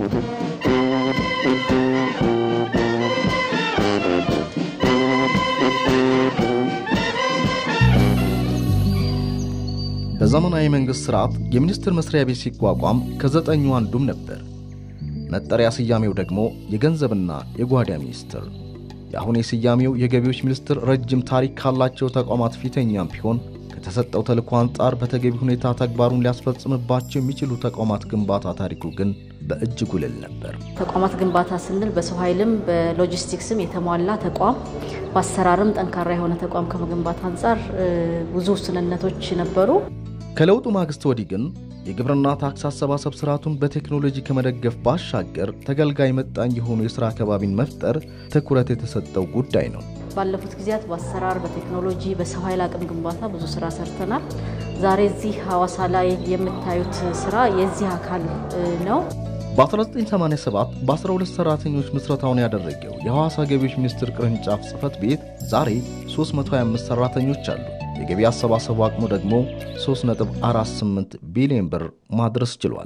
በዘመናዊ መንግሥት ሥርዓት የሚኒስቴር መሥሪያ ቤት ሲቋቋም ከዘጠኙ አንዱም ነበር። መጠሪያ ስያሜው ደግሞ የገንዘብና የጓዳ ሚኒስትር። የአሁን የስያሜው የገቢዎች ሚኒስትር ረጅም ታሪክ ካላቸው ተቋማት ፊተኛም ቢሆን ከተሰጠው ተልእኮ አንጻር በተገቢ ሁኔታ ተግባሩን ሊያስፈጽምባቸው የሚችሉ ተቋማት ግንባታ ታሪኩ ግን በእጅጉ ልል ነበር። ተቋማት ግንባታ ስንል በሰው ኃይልም በሎጂስቲክስም የተሟላ ተቋም በአሰራርም ጠንካራ የሆነ ተቋም ከመገንባት አንጻር ብዙ ውስንነቶች ነበሩ። ከለውጡ ማግስት ወዲህ ግን የግብርና ታክስ አሰባሰብ ስርዓቱን በቴክኖሎጂ ከመደገፍ ባሻገር ተገልጋይ መጣኝ የሆኑ የሥራ አካባቢን መፍጠር ትኩረት የተሰጠው ጉዳይ ነው። ባለፉት ጊዜያት በአሰራር በቴክኖሎጂ በሰው ኃይል አቅም ግንባታ ብዙ ስራ ሰርተናል። ዛሬ እዚህ ሐዋሳ ላይ የምታዩት ስራ የዚህ አካል ነው። በ1987 በ12 ሰራተኞች ምስረታውን ያደረገው የሐዋሳ ገቢዎች ሚኒስቴር ቅርንጫፍ ጽሕፈት ቤት ዛሬ 325 ሰራተኞች አሉ። የገቢ አሰባሰቡ አቅሙ ደግሞ 3.48 ቢሊዮን ብር ማድረስ ችሏል።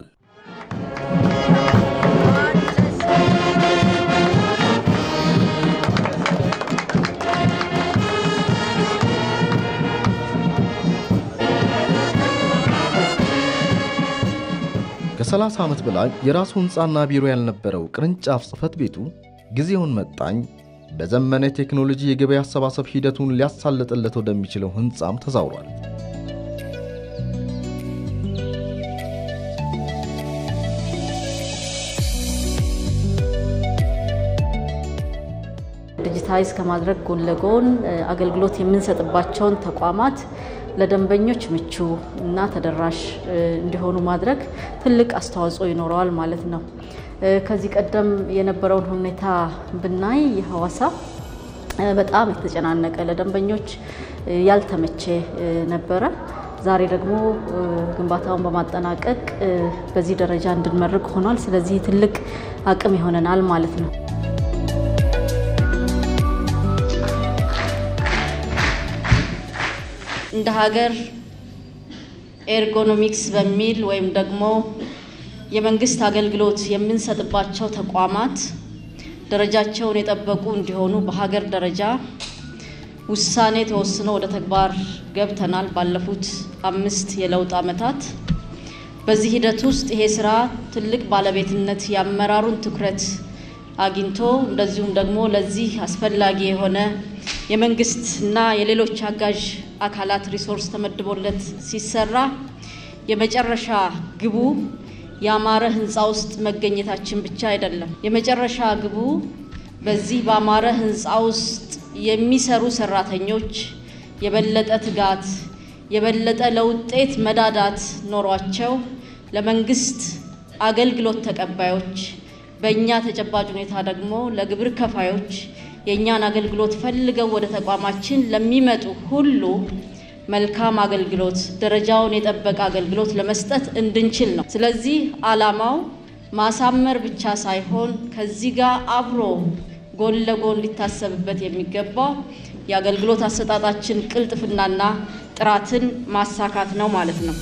ከ30 ዓመት በላይ የራሱ ሕንፃና ቢሮ ያልነበረው ቅርንጫፍ ጽሕፈት ቤቱ ጊዜውን መጣኝ በዘመነ ቴክኖሎጂ የገበያ አሰባሰብ ሂደቱን ሊያሳልጥለት ወደሚችለው ሕንፃም ተዛውሯል። ዲጂታይዝ ከማድረግ ጎን ለጎን አገልግሎት የምንሰጥባቸውን ተቋማት ለደንበኞች ምቹ እና ተደራሽ እንዲሆኑ ማድረግ ትልቅ አስተዋጽኦ ይኖረዋል ማለት ነው። ከዚህ ቀደም የነበረውን ሁኔታ ብናይ የሐዋሳ በጣም የተጨናነቀ ለደንበኞች ያልተመቼ ነበረ። ዛሬ ደግሞ ግንባታውን በማጠናቀቅ በዚህ ደረጃ እንድንመርቅ ሆኗል። ስለዚህ ትልቅ አቅም ይሆነናል ማለት ነው። እንደ ሀገር ኤርጎኖሚክስ በሚል ወይም ደግሞ የመንግስት አገልግሎት የምንሰጥባቸው ተቋማት ደረጃቸውን የጠበቁ እንዲሆኑ በሀገር ደረጃ ውሳኔ ተወስኖ ወደ ተግባር ገብተናል። ባለፉት አምስት የለውጥ ዓመታት በዚህ ሂደት ውስጥ ይሄ ስራ ትልቅ ባለቤትነት የአመራሩን ትኩረት አግኝቶ እንደዚሁም ደግሞ ለዚህ አስፈላጊ የሆነ የመንግስት እና የሌሎች አጋዥ አካላት ሪሶርስ ተመድቦለት ሲሰራ የመጨረሻ ግቡ ያማረ ህንፃ ውስጥ መገኘታችን ብቻ አይደለም። የመጨረሻ ግቡ በዚህ ባማረ ህንፃ ውስጥ የሚሰሩ ሰራተኞች የበለጠ ትጋት፣ የበለጠ ለውጤት መዳዳት ኖሯቸው ለመንግስት አገልግሎት ተቀባዮች፣ በእኛ ተጨባጭ ሁኔታ ደግሞ ለግብር ከፋዮች የእኛን አገልግሎት ፈልገው ወደ ተቋማችን ለሚመጡ ሁሉ መልካም አገልግሎት ደረጃውን የጠበቀ አገልግሎት ለመስጠት እንድንችል ነው። ስለዚህ ዓላማው ማሳመር ብቻ ሳይሆን ከዚህ ጋር አብሮ ጎን ለጎን ሊታሰብበት የሚገባው የአገልግሎት አሰጣጣችን ቅልጥፍናና ጥራትን ማሳካት ነው ማለት ነው።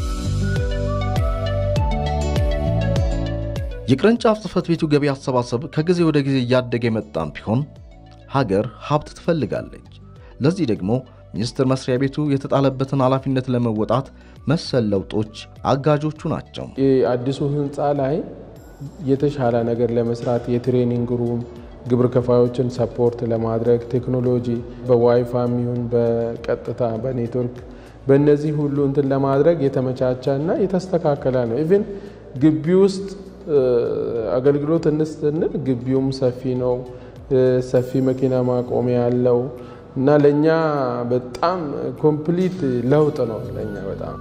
የቅርንጫፍ ጽሕፈት ቤቱ ገቢ አሰባሰብ ከጊዜ ወደ ጊዜ እያደገ የመጣም ቢሆን ሀገር ሀብት ትፈልጋለች። ለዚህ ደግሞ ሚኒስቴር መስሪያ ቤቱ የተጣለበትን ኃላፊነት ለመወጣት መሰል ለውጦች አጋጆቹ ናቸው። አዲሱ ህንፃ ላይ የተሻለ ነገር ለመስራት የትሬኒንግ ሩም ግብር ከፋዮችን ሰፖርት ለማድረግ ቴክኖሎጂ በዋይፋም ይሁን በቀጥታ በኔትወርክ በእነዚህ ሁሉ እንትን ለማድረግ የተመቻቸ እና የተስተካከለ ነው። ኢቭን ግቢ ውስጥ አገልግሎት እንስንል ግቢውም ሰፊ ነው። ሰፊ መኪና ማቆሚያ ያለው እና ለእኛ በጣም ኮምፕሊት ለውጥ ነው። ለእኛ በጣም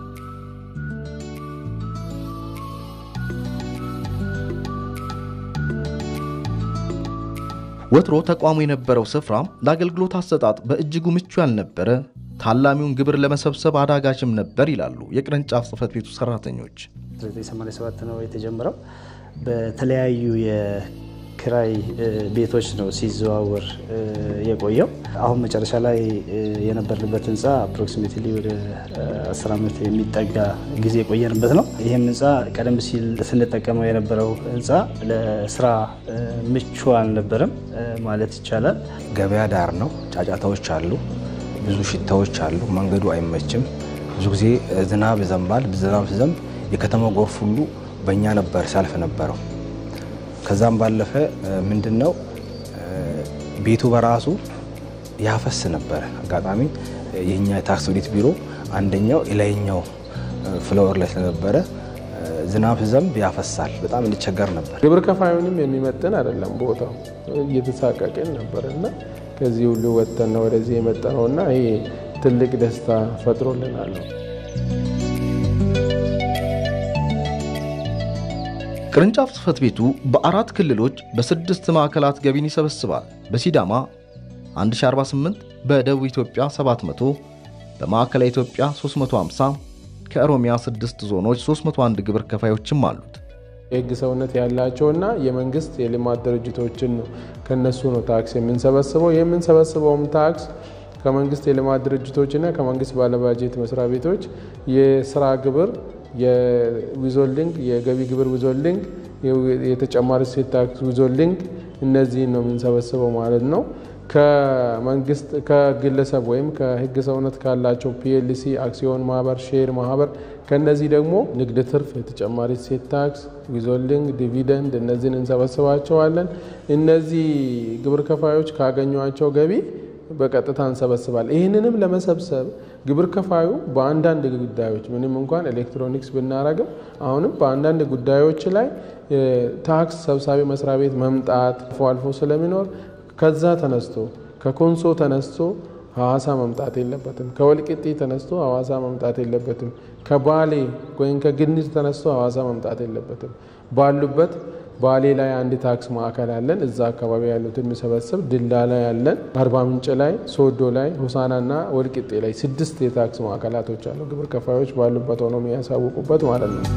ወትሮ ተቋሙ የነበረው ስፍራ ለአገልግሎት አሰጣጥ በእጅጉ ምቹ ያልነበረ፣ ታላሚውን ግብር ለመሰብሰብ አዳጋችም ነበር ይላሉ የቅርንጫፍ ጽሕፈት ቤቱ ሰራተኞች። 1987 ነው የተጀመረው። በተለያዩ ክራይ ቤቶች ነው ሲዘዋወር የቆየው። አሁን መጨረሻ ላይ የነበርንበት ህንፃ አፕሮክሲሜትሊ ወደ 10 ዓመት የሚጠጋ ጊዜ የቆየንበት ነው። ይህም ህንፃ ቀደም ሲል ስንጠቀመው የነበረው ህንፃ ለስራ ምቹ አልነበረም ማለት ይቻላል። ገበያ ዳር ነው። ጫጫታዎች አሉ፣ ብዙ ሽታዎች አሉ። መንገዱ አይመችም። ብዙ ጊዜ ዝናብ ይዘንባል። ዝናብ ሲዘንብ የከተማው ጎርፍ ሁሉ በእኛ ነበር ሲያልፍ ነበረው። ከዛም ባለፈ ምንድን ነው ቤቱ በራሱ ያፈስ ነበረ። አጋጣሚ የኛ የታክስ ኦዲት ቢሮ አንደኛው የላይኛው ፍሎር ላይ ስለነበረ ዝናብ ሲዘንብ ያፈሳል። በጣም እንቸገር ነበር። ግብር ከፋዩንም የሚመጥን አይደለም ቦታው፣ እየተሳቀቅን ነበር እና ከዚህ ሁሉ ወጥተን ወደዚህ የመጣ ነው እና ይሄ ትልቅ ደስታ ፈጥሮልናል። ቅርንጫፍ ጽሕፈት ቤቱ በአራት ክልሎች በስድስት ማዕከላት ገቢን ይሰበስባል። በሲዳማ 1048፣ በደቡብ ኢትዮጵያ 700፣ በማዕከላዊ ኢትዮጵያ 350፣ ከኦሮሚያ 6 ዞኖች 301 ግብር ከፋዮችም አሉት። የሕግ ሰውነት ያላቸውና የመንግስት የልማት ድርጅቶችን ነው ከነሱ ነው ታክስ የምንሰበስበው። የምንሰበስበውም ታክስ ከመንግስት የልማት ድርጅቶችና ከመንግስት ባለባጀት መስሪያ ቤቶች የስራ ግብር የዊዞልዲንግ የገቢ ግብር ዊዞልዲንግ የተጨማሪ እሴት ታክስ ዊዞልዲንግ እነዚህን ነው የምንሰበስበው ማለት ነው። ከመንግስት ከግለሰብ ወይም ከህግ ሰውነት ካላቸው ፒኤልሲ፣ አክሲዮን ማህበር፣ ሼር ማህበር ከነዚህ ደግሞ ንግድ ትርፍ፣ የተጨማሪ እሴት ታክስ፣ ዊዞልዲንግ፣ ዲቪደንድ እነዚህን እንሰበስባቸዋለን። እነዚህ ግብር ከፋዮች ካገኟቸው ገቢ በቀጥታ እንሰበስባል። ይህንንም ለመሰብሰብ ግብር ከፋዩ በአንዳንድ ጉዳዮች ምንም እንኳን ኤሌክትሮኒክስ ብናረግም አሁንም በአንዳንድ ጉዳዮች ላይ ታክስ ሰብሳቢ መስሪያ ቤት መምጣት አልፎ አልፎ ስለሚኖር ከዛ ተነስቶ ከኮንሶ ተነስቶ ሐዋሳ መምጣት የለበትም። ከወልቂጤ ተነስቶ ሐዋሳ መምጣት የለበትም። ከባሌ ወይም ከግኒዝ ተነስቶ ሐዋሳ መምጣት የለበትም። ባሉበት ባሌ ላይ አንድ ታክስ ማዕከል አለን። እዛ አካባቢ ያሉትን የሚሰበስብ ድላ ላይ ያለን፣ አርባ ምንጭ ላይ፣ ሶዶ ላይ፣ ሆሳናና ወልቂጤ ላይ ስድስት የታክስ ማዕከላቶች አሉ። ግብር ከፋዮች ባሉበት ሆነው የሚያሳውቁበት ማለት ነው።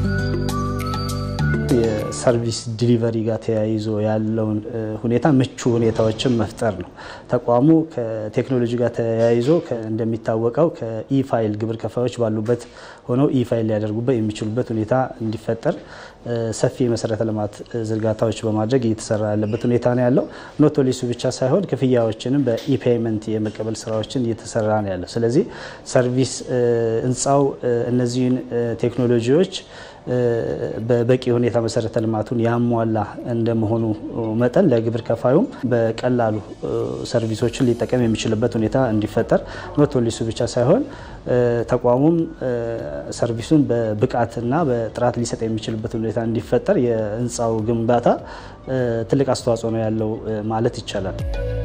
የሰርቪስ ዲሊቨሪ ጋር ተያይዞ ያለውን ሁኔታ ምቹ ሁኔታዎችን መፍጠር ነው። ተቋሙ ከቴክኖሎጂ ጋር ተያይዞ እንደሚታወቀው ከኢፋይል ግብር ከፋዮች ባሉበት ሆነው ኢፋይል ሊያደርጉበት የሚችሉበት ሁኔታ እንዲፈጠር ሰፊ የመሰረተ ልማት ዝርጋታዎች በማድረግ እየተሰራ ያለበት ሁኔታ ነው ያለው። ኖት ኦንሊ እሱ ብቻ ሳይሆን ክፍያዎችንም በኢፔይመንት የመቀበል ስራዎችን እየተሰራ ነው ያለው። ስለዚህ ሰርቪስ ህንፃው እነዚህን ቴክኖሎጂዎች በበቂ ሁኔታ መሰረተ ልማቱን ያሟላ እንደመሆኑ መጠን ለግብር ከፋዩም በቀላሉ ሰርቪሶችን ሊጠቀም የሚችልበት ሁኔታ እንዲፈጠር ኖት ኦንሊ እሱ ብቻ ሳይሆን ተቋሙም ሰርቪሱን በብቃትና በጥራት ሊሰጥ የሚችልበት ሁኔታ እንዲፈጠር የህንፃው ግንባታ ትልቅ አስተዋጽኦ ነው ያለው ማለት ይቻላል።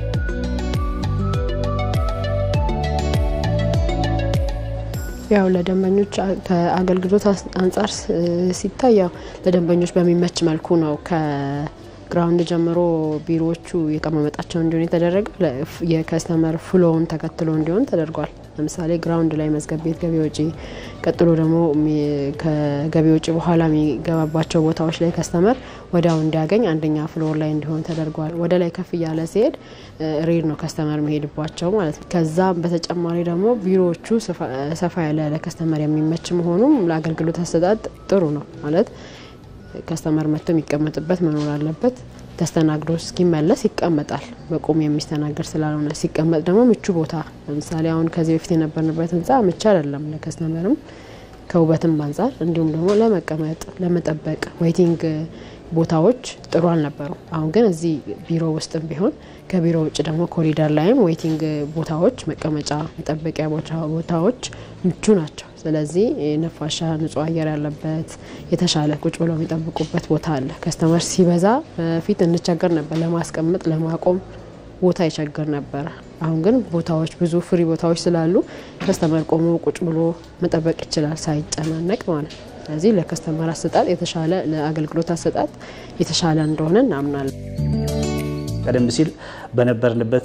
ያው ለደንበኞች ከአገልግሎት አንጻር ሲታይ ያው ለደንበኞች በሚመች መልኩ ነው ከግራውንድ ጀምሮ ቢሮዎቹ የቀማመጣቸው እንዲሆን የተደረገ የከስተመር ፍሎውን ተከትሎ እንዲሆን ተደርጓል። ለምሳሌ ግራውንድ ላይ መዝገብ ቤት፣ ገቢ ወጪ፣ ቀጥሎ ደግሞ ከገቢ ወጪ በኋላ የሚገባባቸው ቦታዎች ላይ ከስተመር ወዲያው እንዲያገኝ አንደኛ ፍሎር ላይ እንዲሆን ተደርጓል። ወደ ላይ ከፍ እያለ ሲሄድ ሬድ ነው ከስተመር መሄድባቸው ማለት ነው። ከዛም በተጨማሪ ደግሞ ቢሮዎቹ ሰፋ ያለ ለከስተመር የሚመች መሆኑም ለአገልግሎት አሰጣጥ ጥሩ ነው ማለት ከስተመር መጥቶ የሚቀመጥበት መኖር አለበት። ተስተናግዶ እስኪመለስ ይቀመጣል። በቁም የሚስተናገድ ስላልሆነ ሲቀመጥ ደግሞ ምቹ ቦታ ለምሳሌ አሁን ከዚህ በፊት የነበርንበት ህንፃ ምቹ አይደለም ለከስተመርም ከውበትም አንጻር እንዲሁም ደግሞ ለመቀመጥ ለመጠበቅ ዌይቲንግ ቦታዎች ጥሩ አልነበሩ። አሁን ግን እዚህ ቢሮ ውስጥም ቢሆን ከቢሮ ውጭ ደግሞ ኮሪደር ላይም ዌይቲንግ ቦታዎች፣ መቀመጫ መጠበቂያ ቦታዎች ምቹ ናቸው። ስለዚህ ነፋሻ ንጹህ አየር ያለበት የተሻለ ቁጭ ብለው የሚጠብቁበት ቦታ አለ። ከስተመር ሲበዛ በፊት እንቸገር ነበር ለማስቀመጥ ለማቆም ቦታ ይቸግር ነበረ። አሁን ግን ቦታዎች ብዙ ፍሪ ቦታዎች ስላሉ ከስተመር ቆሞ ቁጭ ብሎ መጠበቅ ይችላል ሳይጨናነቅ ማለት ነው። ስለዚህ ለከስተመር አሰጣጥ የተሻለ ለአገልግሎት አሰጣጥ የተሻለ እንደሆነ እናምናለን። ቀደም ሲል በነበርንበት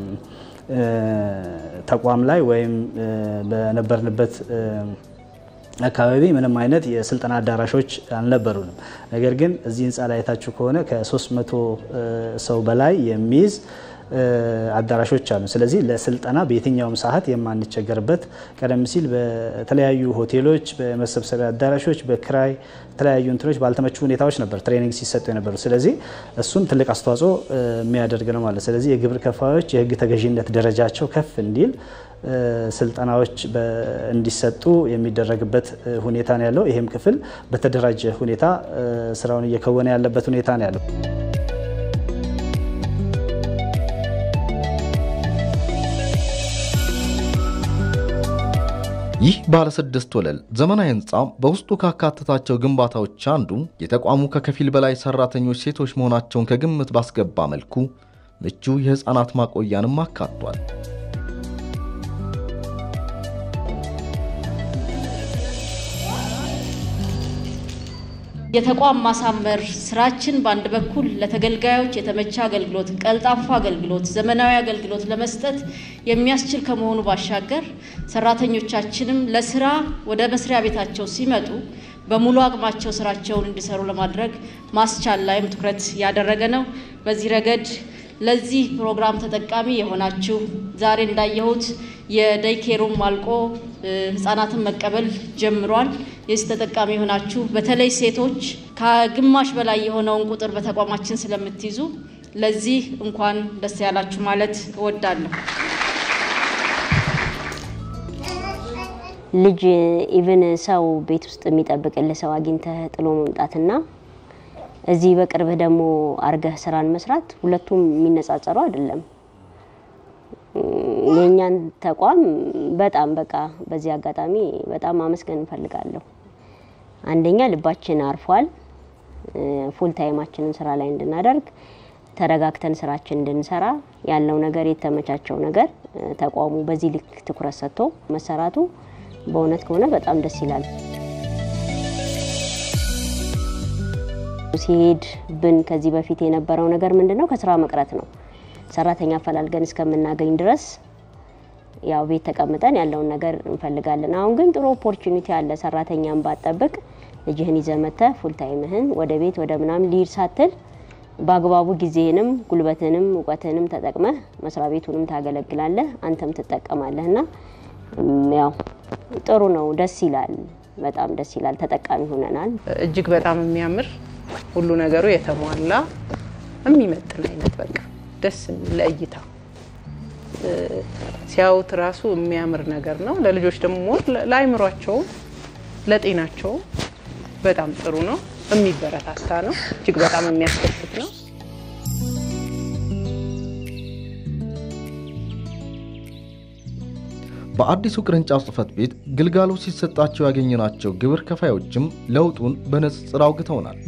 ተቋም ላይ ወይም በነበርንበት አካባቢ ምንም አይነት የስልጠና አዳራሾች አልነበሩንም። ነገር ግን እዚህ ህንፃ ላይ አይታችሁ ከሆነ ከ300 ሰው በላይ የሚይዝ አዳራሾች አሉ። ስለዚህ ለስልጠና በየትኛውም ሰዓት የማንቸገርበት ቀደም ሲል በተለያዩ ሆቴሎች፣ በመሰብሰቢያ አዳራሾች፣ በክራይ የተለያዩ እንትኖች ባልተመቹ ሁኔታዎች ነበር ትሬኒንግ ሲሰጡ የነበሩ። ስለዚህ እሱም ትልቅ አስተዋጽኦ የሚያደርግ ነው ማለት። ስለዚህ የግብር ከፋዮች የህግ ተገዥነት ደረጃቸው ከፍ እንዲል ስልጠናዎች እንዲሰጡ የሚደረግበት ሁኔታ ነው ያለው። ይህም ክፍል በተደራጀ ሁኔታ ስራውን እየከወነ ያለበት ሁኔታ ነው ያለው። ይህ ባለ ስድስት ወለል ዘመናዊ ህንፃ በውስጡ ካካተታቸው ግንባታዎች አንዱ የተቋሙ ከከፊል በላይ ሰራተኞች ሴቶች መሆናቸውን ከግምት ባስገባ መልኩ ምቹ የህፃናት ማቆያንም አካቷል። የተቋም ማሳመር ስራችን በአንድ በኩል ለተገልጋዮች የተመቸ አገልግሎት፣ ቀልጣፋ አገልግሎት፣ ዘመናዊ አገልግሎት ለመስጠት የሚያስችል ከመሆኑ ባሻገር ሰራተኞቻችንም ለስራ ወደ መስሪያ ቤታቸው ሲመጡ በሙሉ አቅማቸው ስራቸውን እንዲሰሩ ለማድረግ ማስቻል ላይም ትኩረት ያደረገ ነው። በዚህ ረገድ ለዚህ ፕሮግራም ተጠቃሚ የሆናችሁ ዛሬ እንዳየሁት የደይኬሩም አልቆ ህጻናትን መቀበል ጀምሯል። የዚህ ተጠቃሚ የሆናችሁ በተለይ ሴቶች ከግማሽ በላይ የሆነውን ቁጥር በተቋማችን ስለምትይዙ ለዚህ እንኳን ደስ ያላችሁ ማለት እወዳለሁ። ልጅ ኢቭን ሰው ቤት ውስጥ የሚጠብቅልህ ሰው አግኝተህ ጥሎ መምጣትና እዚህ በቅርብህ ደግሞ አርገህ ስራን መስራት ሁለቱም የሚነጻጸሩ አይደለም። የእኛን ተቋም በጣም በቃ በዚህ አጋጣሚ በጣም ማመስገን እንፈልጋለሁ። አንደኛ ልባችን አርፏል። ፉል ታይማችንን ስራ ላይ እንድናደርግ ተረጋግተን ስራችን እንድንሰራ ያለው ነገር የተመቻቸው ነገር ተቋሙ በዚህ ልክ ትኩረት ሰጥቶ መሰራቱ በእውነት ከሆነ በጣም ደስ ይላል። ሲሄድ ብን ከዚህ በፊት የነበረው ነገር ምንድን ነው? ከስራ መቅረት ነው። ሰራተኛ አፈላልገን እስከምናገኝ ድረስ ያው ቤት ተቀምጠን ያለውን ነገር እንፈልጋለን። አሁን ግን ጥሩ ኦፖርቹኒቲ አለ። ሰራተኛን ባጠብቅ ልጅህን ይዘህ መጥተህ ፉል ታይምህን ወደ ቤት ወደ ምናምን ሊድ ሳትል በአግባቡ ጊዜህንም ጉልበትንም እውቀትንም ተጠቅመህ መስሪያ ቤቱንም ታገለግላለህ፣ አንተም ትጠቀማለህ እና ያው ጥሩ ነው። ደስ ይላል። በጣም ደስ ይላል። ተጠቃሚ ሆነናል። እጅግ በጣም የሚያምር ሁሉ ነገሩ የተሟላ የሚመጥን አይነት በቃ ደስ ለእይታ ሲያዩት ራሱ የሚያምር ነገር ነው። ለልጆች ደግሞ ለአይምሯቸውም ለጤናቸውም በጣም ጥሩ ነው። የሚበረታታ ነው። እጅግ በጣም የሚያስደስት ነው። በአዲሱ ቅርንጫፍ ጽሕፈት ቤት ግልጋሎት ሲሰጣቸው ያገኘናቸው ግብር ከፋዮችም ለውጡን በንጽጽር አውግተውናል።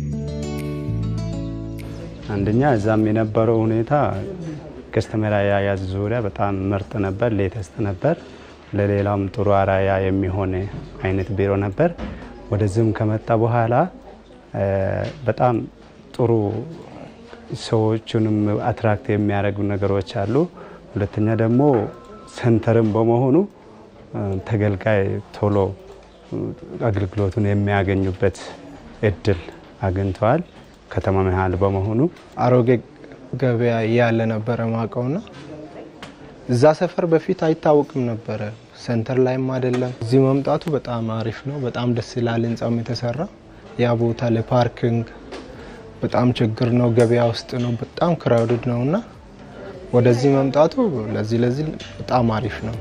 አንደኛ እዛም የነበረው ሁኔታ ከስተመር አያያዝ ዙሪያ በጣም ምርጥ ነበር፣ ሌተስት ነበር። ለሌላውም ጥሩ አራያ የሚሆን አይነት ቢሮ ነበር። ወደዚህም ከመጣ በኋላ በጣም ጥሩ ሰዎቹንም አትራክት የሚያደርጉ ነገሮች አሉ። ሁለተኛ ደግሞ ሰንተርም በመሆኑ ተገልጋይ ቶሎ አገልግሎቱን የሚያገኙበት እድል አግኝተዋል። ከተማ መሀል በመሆኑ አሮጌ ገበያ እያለ ነበረ ማቀውና እዛ ሰፈር በፊት አይታወቅም ነበረ። ሰንተር ላይም አይደለም። እዚህ መምጣቱ በጣም አሪፍ ነው። በጣም ደስ ይላል። ህንጻም የተሰራ ያ ቦታ ለፓርኪንግ በጣም ችግር ነው። ገበያ ውስጥ ነው። በጣም ክራውድድ ነው እና ወደዚህ መምጣቱ ለዚህ ለዚህ በጣም አሪፍ ነው።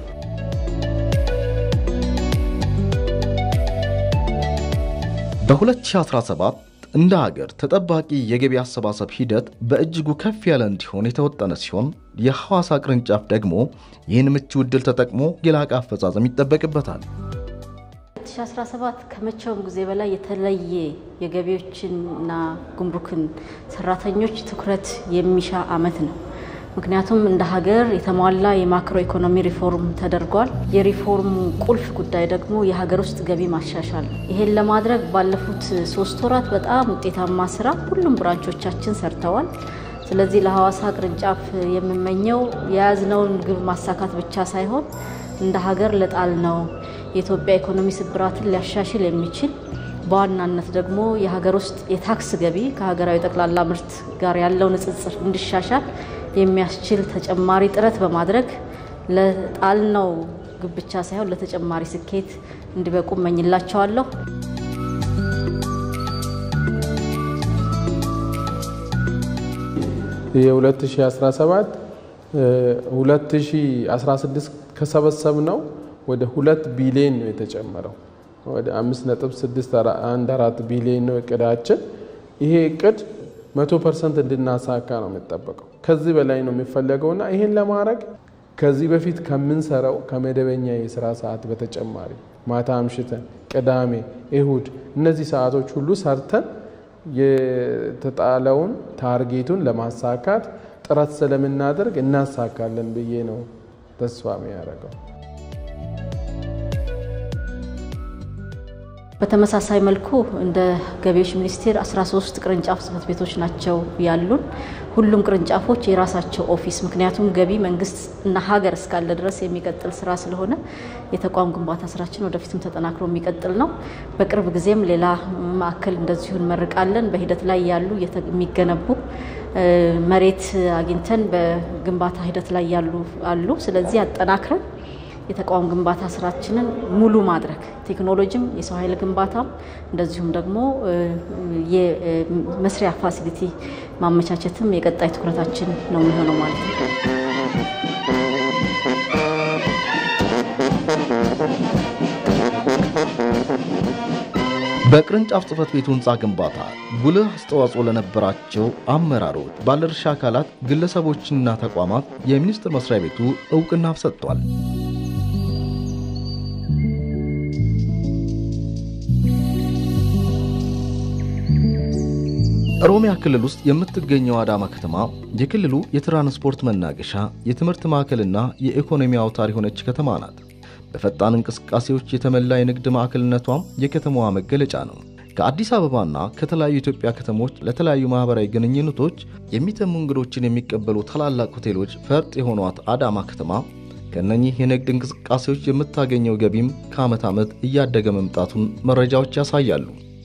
በ2017 እንደ ሀገር ተጠባቂ የገቢ አሰባሰብ ሂደት በእጅጉ ከፍ ያለ እንዲሆን የተወጠነ ሲሆን የሐዋሳ ቅርንጫፍ ደግሞ ይህን ምቹ ዕድል ተጠቅሞ የላቀ አፈጻጸም ይጠበቅበታል። 2017 ከመቼውም ጊዜ በላይ የተለየ የገቢዎችንና ጉምሩክን ሰራተኞች ትኩረት የሚሻ ዓመት ነው። ምክንያቱም እንደ ሀገር የተሟላ የማክሮ ኢኮኖሚ ሪፎርም ተደርጓል። የሪፎርሙ ቁልፍ ጉዳይ ደግሞ የሀገር ውስጥ ገቢ ማሻሻል ነው። ይሄን ለማድረግ ባለፉት ሶስት ወራት በጣም ውጤታማ ስራ ሁሉም ብራንቾቻችን ሰርተዋል። ስለዚህ ለሐዋሳ ቅርንጫፍ የምመኘው የያዝነውን ግብ ማሳካት ብቻ ሳይሆን እንደ ሀገር ለጣልነው የኢትዮጵያ ኢኮኖሚ ስብራትን ሊያሻሽል የሚችል በዋናነት ደግሞ የሀገር ውስጥ የታክስ ገቢ ከሀገራዊ ጠቅላላ ምርት ጋር ያለው ንጽጽር እንዲሻሻል የሚያስችል ተጨማሪ ጥረት በማድረግ ለጣልነው ግብ ብቻ ሳይሆን ለተጨማሪ ስኬት እንዲበቁ እመኝላቸዋለሁ። የ2017 2016 ከሰበሰብ ነው ወደ ሁለት ቢሊዮን ነው የተጨመረው። ወደ 5.614 ቢሊዮን ነው እቅዳችን። ይሄ እቅድ 100 ፐርሰንት እንድናሳካ ነው የሚጠበቀው። ከዚህ በላይ ነው የሚፈለገውና ይህን ለማድረግ ከዚህ በፊት ከምንሰራው ከመደበኛ የስራ ሰዓት በተጨማሪ ማታ አምሽተን፣ ቅዳሜ፣ እሁድ እነዚህ ሰዓቶች ሁሉ ሰርተን የተጣለውን ታርጌቱን ለማሳካት ጥረት ስለምናደርግ እናሳካለን ብዬ ነው ተስፋ የሚያደርገው። በተመሳሳይ መልኩ እንደ ገቢዎች ሚኒስቴር 13 ቅርንጫፍ ጽህፈት ቤቶች ናቸው ያሉን። ሁሉም ቅርንጫፎች የራሳቸው ኦፊስ፣ ምክንያቱም ገቢ መንግስት እና ሀገር እስካለ ድረስ የሚቀጥል ስራ ስለሆነ የተቋም ግንባታ ስራችን ወደፊትም ተጠናክሮ የሚቀጥል ነው። በቅርብ ጊዜም ሌላ ማዕከል እንደዚሁ እንመርቃለን። በሂደት ላይ ያሉ የሚገነቡ መሬት አግኝተን በግንባታ ሂደት ላይ ያሉ አሉ። ስለዚህ አጠናክረን የተቋም ግንባታ ስራችንን ሙሉ ማድረግ ቴክኖሎጂም የሰው ኃይል ግንባታም እንደዚሁም ደግሞ የመስሪያ ፋሲሊቲ ማመቻቸትም የቀጣይ ትኩረታችን ነው የሚሆነው ማለት ነው። በቅርንጫፍ ጽህፈት ቤቱ ህንፃ ግንባታ ጉልህ አስተዋጽኦ ለነበራቸው አመራሮች፣ ባለድርሻ አካላት፣ ግለሰቦችና ተቋማት የሚኒስቴር መስሪያ ቤቱ እውቅና ሰጥቷል። ኦሮሚያ ክልል ውስጥ የምትገኘው አዳማ ከተማ የክልሉ የትራንስፖርት መናገሻ፣ የትምህርት ማዕከልና የኢኮኖሚ አውታር የሆነች ከተማ ናት። በፈጣን እንቅስቃሴዎች የተሞላ የንግድ ማዕከልነቷም የከተማዋ መገለጫ ነው። ከአዲስ አበባና ከተለያዩ የኢትዮጵያ ከተሞች ለተለያዩ ማህበራዊ ግንኙነቶች የሚተሙ እንግዶችን የሚቀበሉ ታላላቅ ሆቴሎች ፈርጥ የሆኗት አዳማ ከተማ ከእነኚህ የንግድ እንቅስቃሴዎች የምታገኘው ገቢም ከዓመት ዓመት እያደገ መምጣቱን መረጃዎች ያሳያሉ።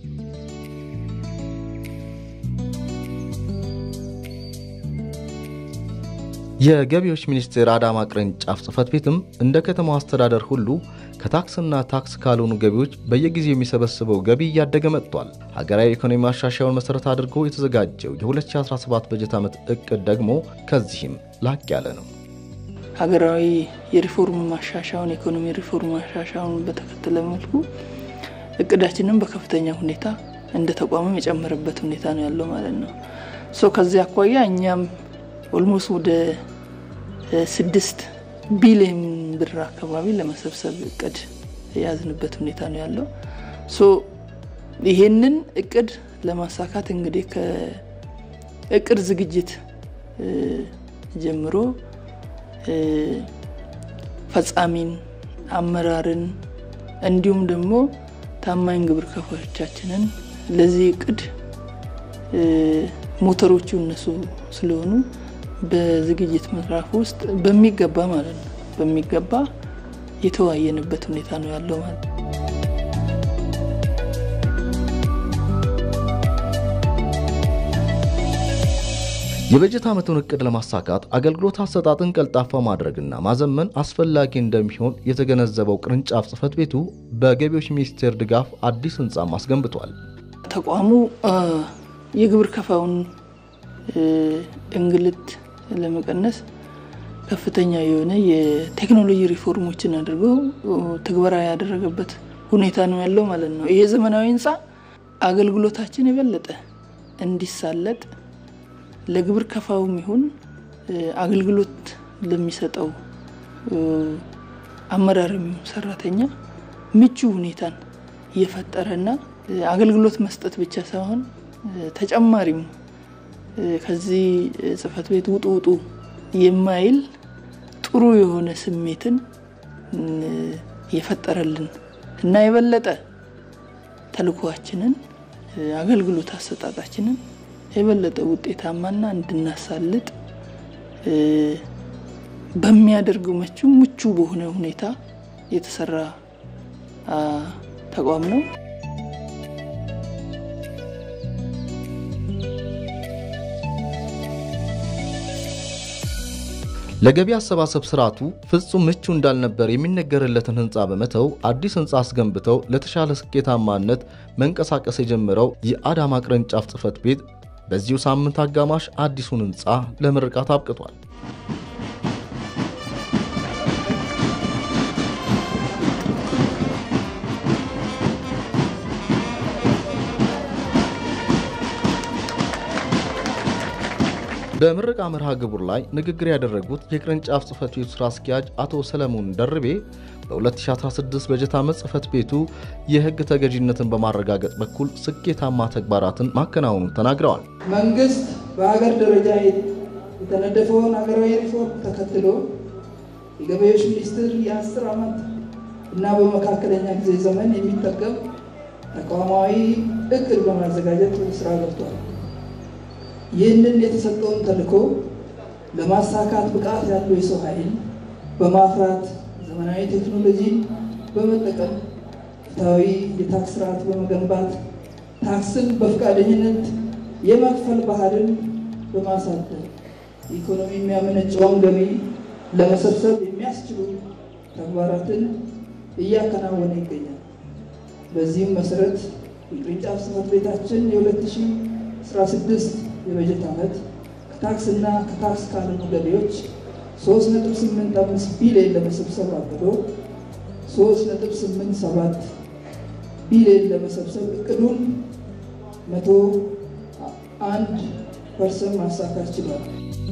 የገቢዎች ሚኒስቴር አዳማ ቅርንጫፍ ጽህፈት ቤትም እንደ ከተማው አስተዳደር ሁሉ ከታክስና ታክስ ካልሆኑ ገቢዎች በየጊዜው የሚሰበስበው ገቢ እያደገ መጥቷል። ሀገራዊ ኢኮኖሚ ማሻሻያውን መሠረት አድርጎ የተዘጋጀው የ2017 በጀት ዓመት እቅድ ደግሞ ከዚህም ላቅ ያለ ነው። ሀገራዊ የሪፎርም ማሻሻያውን የኢኮኖሚ ሪፎርም ማሻሻያውን በተከተለ መልኩ እቅዳችንም በከፍተኛ ሁኔታ እንደ ተቋምም የጨመረበት ሁኔታ ነው ያለው ማለት ነው። ሶ ከዚህ አኳያ እኛም ኦልሞስት ወደ ስድስት ቢሊዮን ብር አካባቢ ለመሰብሰብ እቅድ የያዝንበት ሁኔታ ነው ያለው። ሶ ይሄንን እቅድ ለማሳካት እንግዲህ ከእቅድ ዝግጅት ጀምሮ ፈጻሚን፣ አመራርን እንዲሁም ደግሞ ታማኝ ግብር ከፋዮቻችንን ለዚህ እቅድ ሞተሮቹ እነሱ ስለሆኑ በዝግጅት ምዕራፍ ውስጥ በሚገባ ማለት ነው በሚገባ የተወያየንበት ሁኔታ ነው ያለው ማለት ነው። የበጀት ዓመቱን እቅድ ለማሳካት አገልግሎት አሰጣጥን ቀልጣፋ ማድረግና ማዘመን አስፈላጊ እንደሚሆን የተገነዘበው ቅርንጫፍ ጽህፈት ቤቱ በገቢዎች ሚኒስቴር ድጋፍ አዲስ ህንፃም አስገንብቷል። ተቋሙ የግብር ከፋውን እንግልት ለመቀነስ ከፍተኛ የሆነ የቴክኖሎጂ ሪፎርሞችን አድርጎ ትግበራ ያደረገበት ሁኔታ ነው ያለው ማለት ነው። ይሄ ዘመናዊ ህንፃ አገልግሎታችን የበለጠ እንዲሳለጥ ለግብር ከፋውም ይሁን አገልግሎት ለሚሰጠው አመራር የሚሆን ሰራተኛ ምቹ ሁኔታን እየፈጠረና አገልግሎት መስጠት ብቻ ሳይሆን ተጨማሪም ከዚህ ጽህፈት ቤት ውጡ ውጡ የማይል ጥሩ የሆነ ስሜትን የፈጠረልን እና የበለጠ ተልኳችንን አገልግሎት አሰጣጣችንን የበለጠ ውጤታማና እንድናሳልጥ በሚያደርገው መቹ ምቹ በሆነ ሁኔታ የተሰራ ተቋም ነው። ለገቢ አሰባሰብ ስርዓቱ ፍጹም ምቹ እንዳልነበር የሚነገርለትን ህንፃ በመተው አዲስ ህንፃ አስገንብተው ለተሻለ ስኬታማነት መንቀሳቀስ የጀመረው የአዳማ ቅርንጫፍ ጽህፈት ቤት በዚሁ ሳምንት አጋማሽ አዲሱን ህንፃ ለምርቃት አብቅቷል። በምረቃ መርሃ ግብር ላይ ንግግር ያደረጉት የቅርንጫፍ ጽህፈት ቤቱ ስራ አስኪያጅ አቶ ሰለሞን ደርቤ በ2016 በጀት ዓመት ጽህፈት ቤቱ የህግ ተገዥነትን በማረጋገጥ በኩል ስኬታማ ተግባራትን ማከናወኑን ተናግረዋል። መንግስት በሀገር ደረጃ የተነደፈውን ሀገራዊ ሪፎርም ተከትሎ የገቢዎች ሚኒስቴር የአስር ዓመት እና በመካከለኛ ጊዜ ዘመን የሚጠቀም ተቋማዊ እቅድ በማዘጋጀት ስራ ገብቷል። ይህንን የተሰጠውን ተልዕኮ ለማሳካት ብቃት ያለው የሰው ኃይል በማፍራት ዘመናዊ ቴክኖሎጂን በመጠቀም ፍትሐዊ የታክስ ስርዓት በመገንባት ታክስን በፈቃደኝነት የመክፈል ባህልን በማሳደግ ኢኮኖሚ የሚያመነጨውን ገቢ ለመሰብሰብ የሚያስችሉ ተግባራትን እያከናወነ ይገኛል። በዚህም መሰረት የቅርንጫፍ ጽህፈት ቤታችን የ2016 የበጀት ዓመት ከታክስ እና ከታክስ ካልሆኑ ገቢዎች 3.85 ቢሊዮን ለመሰብሰብ አቅዶ 3.87 ቢሊዮን ለመሰብሰብ እቅዱን 101 ፐርሰንት ማሳካት ችሏል።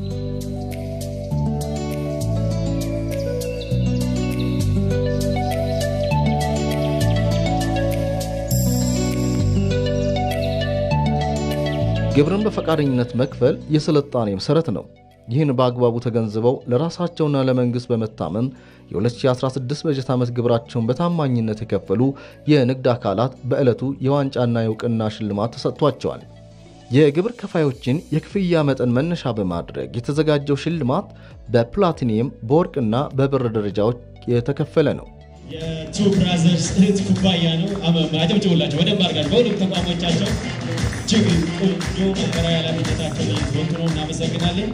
ግብርን በፈቃደኝነት መክፈል የስልጣኔ መሠረት ነው። ይህን በአግባቡ ተገንዝበው ለራሳቸውና ለመንግሥት በመታመን የ2016 በጀት ዓመት ግብራቸውን በታማኝነት የከፈሉ የንግድ አካላት በዕለቱ የዋንጫና የእውቅና ሽልማት ተሰጥቷቸዋል። የግብር ከፋዮችን የክፍያ መጠን መነሻ በማድረግ የተዘጋጀው ሽልማት በፕላቲኒየም በወርቅና በብር ደረጃዎች የተከፈለ ነው። የቱ ብራዘርስ እህት ኩባያ ነው። አጨብጭቡላቸው በደንብ አድርጋችሁ በሁሉም ተቋሞቻቸው እጅግ ቆንጆ ማህበራዊ ኃላፊነታቸውን እየተወጡ ነው። እናመሰግናለን።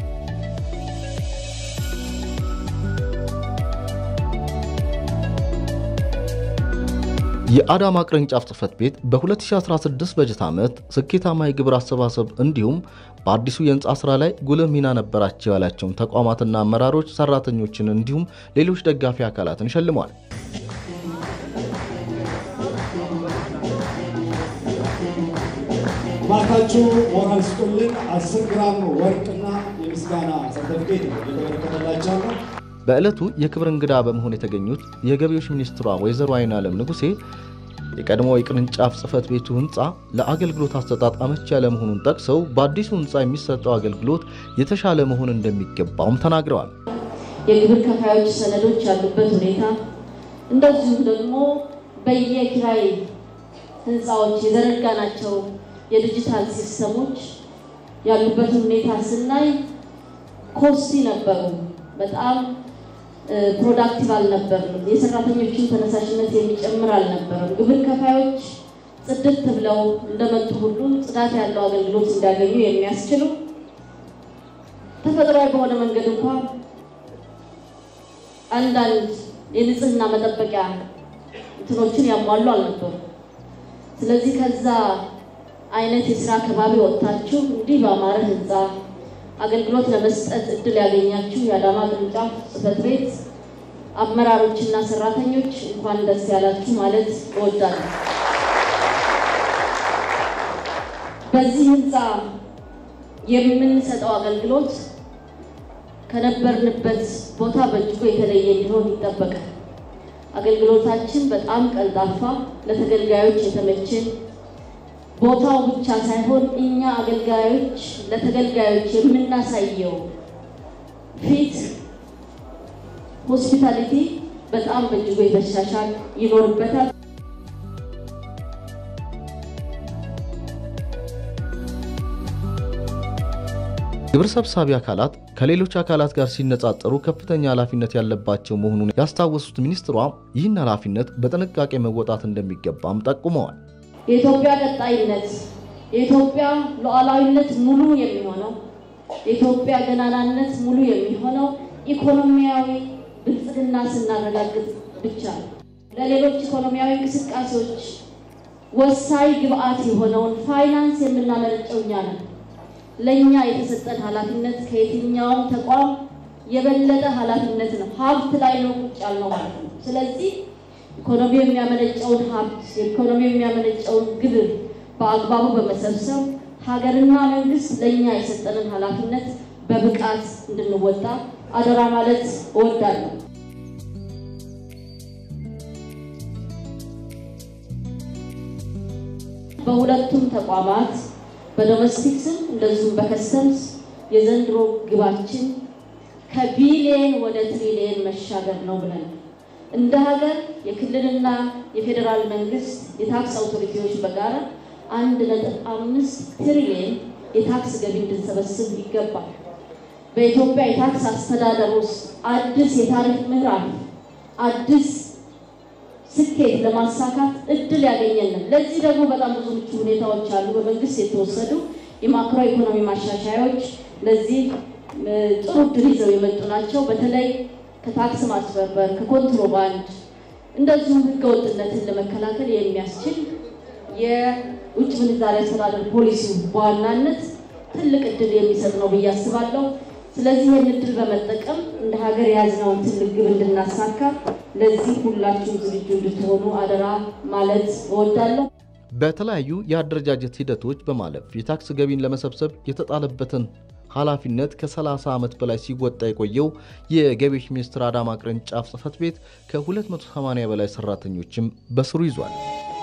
የአዳማ ቅርንጫፍ ጽህፈት ቤት በ2016 በጀት ዓመት ስኬታማ የግብር አሰባሰብ እንዲሁም በአዲሱ የህንፃ ስራ ላይ ጉልህ ሚና ነበራቸው ያላቸውን ተቋማትና አመራሮች፣ ሰራተኞችን እንዲሁም ሌሎች ደጋፊ አካላትን ሸልሟል። ባካችሁ ሞራል ስጡልን። 10 ግራም ወርቅና የምስጋና ሰርተፊኬት ነው የተበረከተላቸው ነው። በዕለቱ የክብር እንግዳ በመሆን የተገኙት የገቢዎች ሚኒስትሯ ወይዘሮ አይናለም ንጉሴ የቀድሞ የቅርንጫፍ ጽህፈት ቤቱ ህንፃ ለአገልግሎት አሰጣጥ አመቺ ያለመሆኑን ጠቅሰው በአዲሱ ህንፃ የሚሰጠው አገልግሎት የተሻለ መሆን እንደሚገባውም ተናግረዋል። የግብር ከፋዮች ሰነዶች ያሉበት ሁኔታ እንደዚሁም ደግሞ በየኪራይ ህንፃዎች የዘረጋናቸው የዲጂታል ሲስተሞች ያሉበትን ሁኔታ ስናይ ኮስቲ ነበሩ። በጣም ፕሮዳክቲቭ አልነበርም። የሰራተኞችን ተነሳሽነት የሚጨምር አልነበረም። ግብር ከፋዮች ጽድት ብለው እንደመጡ ሁሉ ጽዳት ያለው አገልግሎት እንዲያገኙ የሚያስችሉ ተፈጥሯዊ በሆነ መንገድ እንኳን አንዳንድ የንጽህና መጠበቂያ እንትኖችን ያሟሉ አልነበሩ። ስለዚህ ከዛ አይነት የስራ አካባቢ ወጥታችሁ እንዲህ በአማረ ህንፃ አገልግሎት ለመስጠት እድል ያገኛችሁ የአዳማ ቅርንጫፍ ጽህፈት ቤት አመራሮችና ሰራተኞች እንኳን ደስ ያላችሁ ማለት እወዳለሁ። በዚህ ህንፃ የምንሰጠው አገልግሎት ከነበርንበት ቦታ በእጅጉ የተለየ እንዲሆን ይጠበቃል። አገልግሎታችን በጣም ቀልጣፋ፣ ለተገልጋዮች የተመቸ ቦታው ብቻ ሳይሆን እኛ አገልጋዮች ለተገልጋዮች የምናሳየው ፊት ሆስፒታሊቲ በጣም በእጅጉ የተሻሻል ይኖርበታል። ግብር ሰብሳቢ አካላት ከሌሎች አካላት ጋር ሲነጻጸሩ ከፍተኛ ኃላፊነት ያለባቸው መሆኑን ያስታወሱት ሚኒስትሯ ይህን ኃላፊነት በጥንቃቄ መወጣት እንደሚገባም ጠቁመዋል። የኢትዮጵያ ቀጣይነት፣ የኢትዮጵያ ሉዓላዊነት ሙሉ የሚሆነው የኢትዮጵያ ገናናነት ሙሉ የሚሆነው ኢኮኖሚያዊ ብልጽግና ስናረጋግጥ ብቻ ነው። ለሌሎች ኢኮኖሚያዊ እንቅስቃሴዎች ወሳኝ ግብአት የሆነውን ፋይናንስ የምናመነጨው እኛ ነን። ለእኛ የተሰጠን ኃላፊነት ከየትኛውም ተቋም የበለጠ ኃላፊነት ነው። ሀብት ላይ ነው ቁጭ ያልነው ማለት ነው። ስለዚህ ኢኮኖሚ የሚያመነጨውን ሀብት ኢኮኖሚ የሚያመነጨውን ግብር በአግባቡ በመሰብሰብ ሀገርና መንግስት ለእኛ የሰጠንን ኃላፊነት በብቃት እንድንወጣ አደራ ማለት እወዳለሁ። በሁለቱም ተቋማት በዶሜስቲክስም እንደዚሁም በከስተምስ የዘንድሮ ግባችን ከቢሊየን ወደ ትሪሊየን መሻገር ነው ብለን እንደ ሀገር የክልልና የፌዴራል መንግስት የታክስ አውቶሪቲዎች በጋራ አንድ ነጥብ አምስት ትሪሊየን የታክስ ገቢ እንድንሰበስብ ይገባል። በኢትዮጵያ የታክስ አስተዳደር ውስጥ አዲስ የታሪፍ ምዕራፍ አዲስ ስኬት ለማሳካት እድል ያገኘንን። ለዚህ ደግሞ በጣም ብዙ ምቹ ሁኔታዎች አሉ። በመንግስት የተወሰዱ የማክሮ ኢኮኖሚ ማሻሻያዎች ለዚህ ጥሩ እድል ይዘው የመጡ ናቸው። በተለይ ከታክስ ማስበርበር፣ ከኮንትሮባንድ እንደዚሁም ህገወጥነትን ለመከላከል የሚያስችል የውጭ ምንዛሪ አስተዳደር ፖሊሲው በዋናነት ትልቅ እድል የሚሰጥ ነው ብዬ አስባለሁ። ስለዚህ ይህን እድል በመጠቀም እንደ ሀገር የያዝነውን ትልቅ ግብ እንድናሳካ ለዚህ ሁላችሁም ዝግጁ እንድትሆኑ አደራ ማለት እወዳለሁ። በተለያዩ የአደረጃጀት ሂደቶች በማለፍ የታክስ ገቢን ለመሰብሰብ የተጣለበትን ኃላፊነት ከ30 ዓመት በላይ ሲወጣ የቆየው የገቢዎች ሚኒስቴር አዳማ ቅርንጫፍ ጽሕፈት ቤት ከ280 በላይ ሰራተኞችም በስሩ ይዟል።